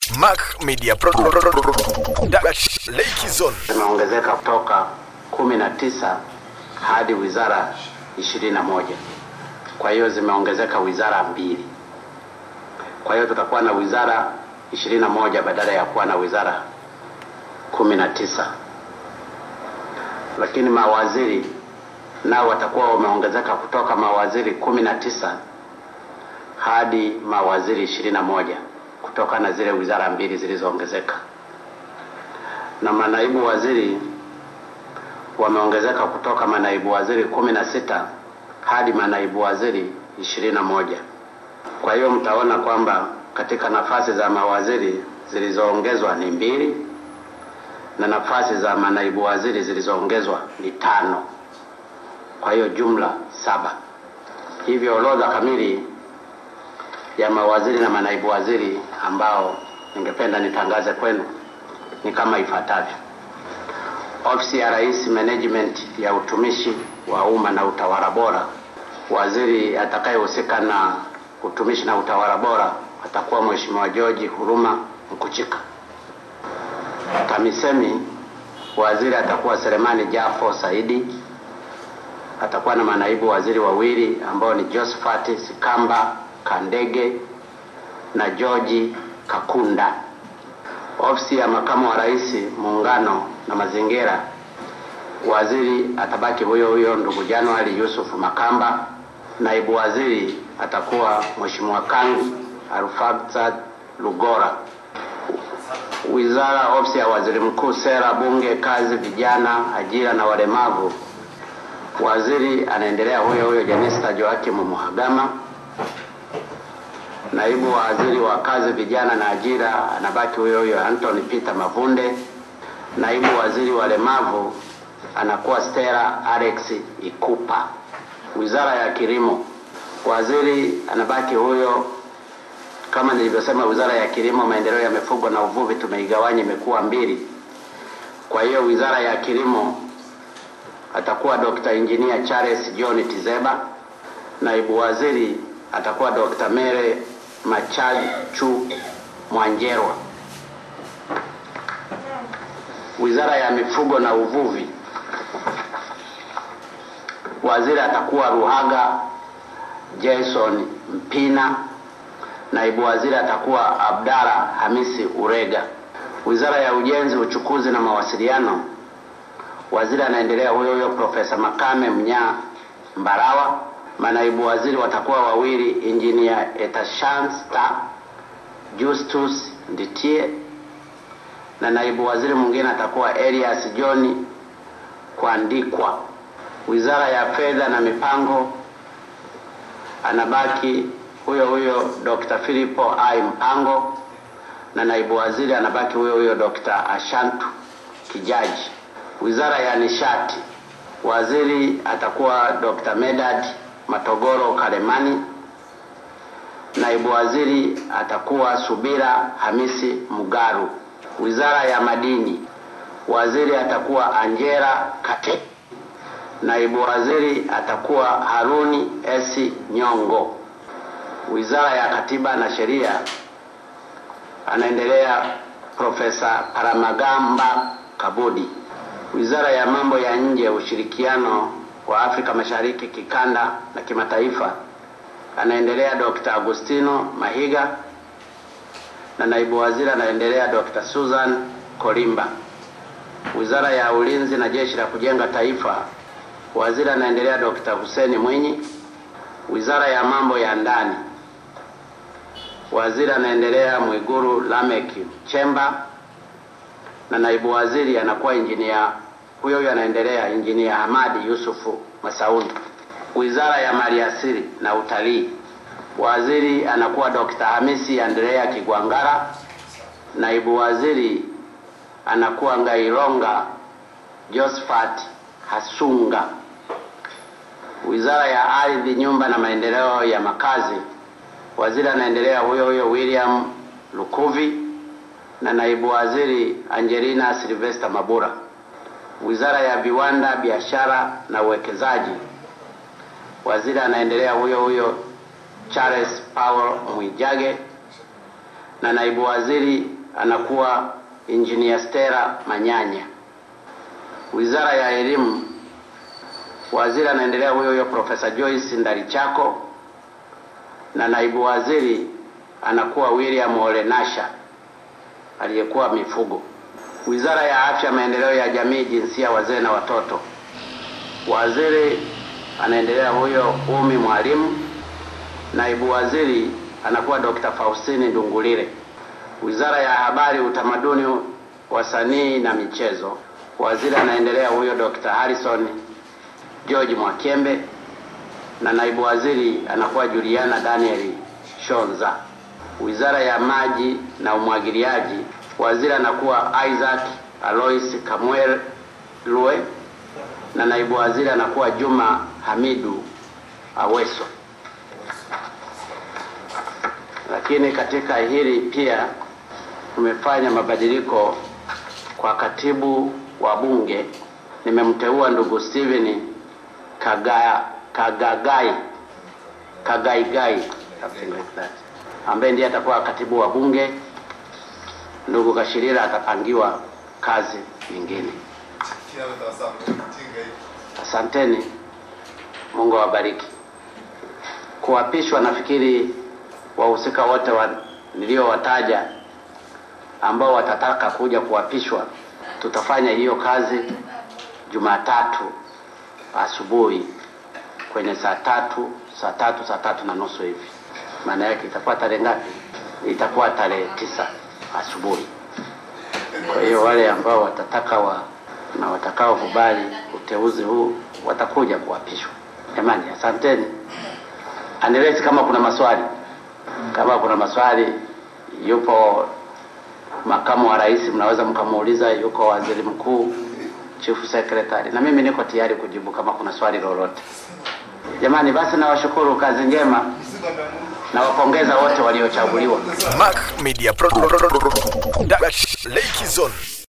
Mac Media Pro Lake Zone zimeongezeka kutoka kumi na tisa hadi wizara ishirini na moja. Kwa hiyo zimeongezeka wizara mbili. Kwa hiyo tutakuwa na wizara ishirini na moja badala ya kuwa na wizara kumi na tisa, lakini mawaziri nao watakuwa wameongezeka kutoka mawaziri kumi na tisa hadi mawaziri ishirini na moja kutokana na zile wizara mbili zilizoongezeka, na manaibu waziri wameongezeka kutoka manaibu waziri kumi na sita hadi manaibu waziri ishirini na moja. Kwa hiyo mtaona kwamba katika nafasi za mawaziri zilizoongezwa ni mbili na nafasi za manaibu waziri zilizoongezwa ni tano. Kwa hiyo jumla saba. Hivyo orodha kamili ya mawaziri na manaibu waziri ambao ningependa nitangaze kwenu ni kama ifuatavyo. Ofisi ya Rais, Management ya utumishi wa umma na utawala bora, waziri atakayehusika na utumishi na utawala bora atakuwa Mheshimiwa George Huruma Mkuchika. TAMISEMI, waziri atakuwa Selemani Jafo Saidi. Atakuwa na manaibu waziri wawili ambao ni Josephat Sikamba Kandege na George Kakunda. Ofisi ya makamu wa rais muungano na mazingira, waziri atabaki huyo huyo ndugu Januari Yusuf Makamba. Naibu waziri atakuwa Mheshimiwa Kangi Alfadzad Lugora. Wizara ofisi ya waziri mkuu, sera, bunge, kazi, vijana, ajira na walemavu, waziri anaendelea huyo huyo Jenista Joakim Muhagama. Naibu waziri wa kazi, vijana na ajira anabaki huyo huyo Anthony Peter Mavunde. Naibu waziri wa walemavu anakuwa Stella Alex Ikupa. Wizara ya kilimo, waziri anabaki huyo kama nilivyosema. Wizara ya kilimo, maendeleo ya mifugo na uvuvi tumeigawanya imekuwa mbili. Kwa hiyo wizara ya kilimo atakuwa Dr. Engineer Charles John Tizeba. Naibu waziri atakuwa Dr. Mere Machachu Mwanjerwa. Wizara ya mifugo na uvuvi, waziri atakuwa Ruhaga Jason Mpina. Naibu waziri atakuwa Abdalla Hamisi Urega. Wizara ya ujenzi, uchukuzi na mawasiliano, waziri anaendelea huyo huyo Profesa Makame Mnyaa Mbarawa. Manaibu waziri watakuwa wawili, Engineer Etashanta Justus Nditie na naibu waziri mwingine atakuwa Elias John Kuandikwa. Wizara ya fedha na mipango anabaki huyo huyo Dr. Filipo I Mpango na naibu waziri anabaki huyo huyo Dr. Ashantu Kijaji. Wizara ya nishati waziri atakuwa Dr. Medad Matogoro Kalemani. Naibu waziri atakuwa Subira Hamisi Mugaru. Wizara ya madini waziri atakuwa Angela Kate. Naibu waziri atakuwa Haruni Esi Nyongo. Wizara ya katiba na sheria anaendelea Profesa Paramagamba Kabudi. Wizara ya mambo ya nje, ushirikiano wa Afrika Mashariki, kikanda na kimataifa anaendelea Dr. Agustino Mahiga na naibu waziri anaendelea Dr. Susan Kolimba. Wizara ya ulinzi na jeshi la kujenga taifa waziri anaendelea Dr. Hussein Mwinyi. Wizara ya mambo ya ndani waziri anaendelea Mwiguru Lamek Chemba na naibu waziri anakuwa injinia huyo huyo anaendelea injinia Hamadi Yusufu Masauni. Wizara ya maliasili na utalii waziri anakuwa Dr. Hamisi Andrea Kigwangara. Naibu waziri anakuwa Ngaironga Josephat Hasunga. Wizara ya ardhi, nyumba na maendeleo ya makazi waziri anaendelea huyo huyo William Lukuvi na naibu waziri Angelina Sylvester Mabura. Wizara ya viwanda, biashara na uwekezaji waziri anaendelea huyo huyo Charles Paul Mwijage na naibu waziri anakuwa Engineer Stella Manyanya. Wizara ya Elimu, waziri anaendelea huyo huyo Profesa Joyce Ndalichako na naibu waziri anakuwa William Olenasha aliyekuwa mifugo. Wizara ya Afya, Maendeleo ya Jamii, Jinsia, Wazee na Watoto, waziri anaendelea huyo Umi Mwalimu. Naibu waziri anakuwa Dr. Faustini Ndungulile. Wizara ya Habari, Utamaduni, Wasanii na Michezo, waziri anaendelea huyo Dr. Harrison George Mwakembe na naibu waziri anakuwa Juliana Daniel Shonza. Wizara ya Maji na Umwagiliaji, waziri anakuwa Isaac Alois Kamwel Lue na naibu waziri anakuwa Juma Hamidu Aweso. Lakini katika hili pia tumefanya mabadiliko kwa katibu wa bunge, nimemteua ndugu Steven Kaga, Kagagai Kagaigai something like that, ambaye ndiye atakuwa katibu wa bunge. Ndugu Kashirira atapangiwa kazi nyingine. Asanteni, Mungu awabariki. Kuapishwa, nafikiri wahusika wote wa, niliowataja ambao watataka kuja kuapishwa, tutafanya hiyo kazi Jumatatu asubuhi kwenye saa tatu saa tatu saa tatu na nusu hivi. Maana yake itakuwa tarehe ngapi? Itakuwa tarehe tisa asubuhi. Kwa hiyo wale ambao watataka wa, na watakaokubali uteuzi huu watakuja kuapishwa. Jamani, asanteni. Unless kama kuna maswali, kama kuna maswali, yupo makamu wa rais, mnaweza mkamuuliza. Yuko waziri mkuu, chief secretary, na mimi niko tayari kujibu kama kuna swali lolote. Jamani, basi nawashukuru, kazi njema, nawapongeza wote waliochaguliwa. Mac Media Production. Lake Zone.